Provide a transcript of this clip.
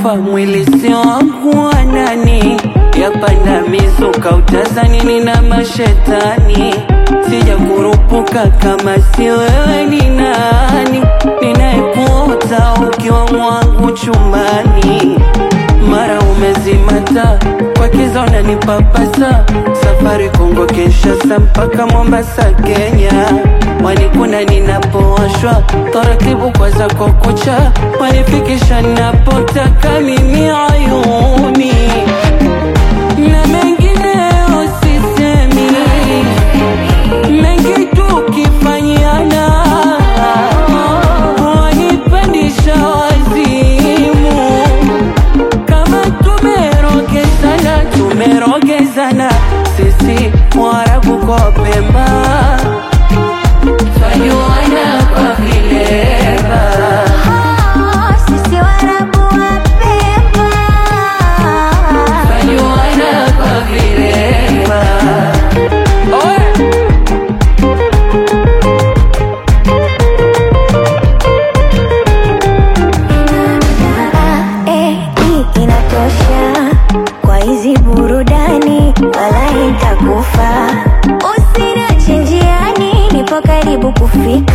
kufa mwili sio wangu wa nani yapanda mizuka utazani nina mashetani sija kurupuka kama si wewe ni nani ninayekuota ukiwa mwangu chumbani mara umezimata kwa kiza unanipapasa safari Kongo Kinshasa mpaka Mombasa Kenya wanikuna ninapowashwa taratibu kwa zako kucha wanifikisha napotaka mimi ayuni na mengineyo sisemi mengi tukifanyana wanipandisha wazimu kama tumerogezana tumerogezana sisi Waarabu kwa Pemba twajuana kwa vilema Sisi Waarabu wa Pemba twajuana kwa vilema Oe! Eh, hii inatosha kwa hizi burudani, wala itakufa. Usiniache njiani, nipo karibu kufika.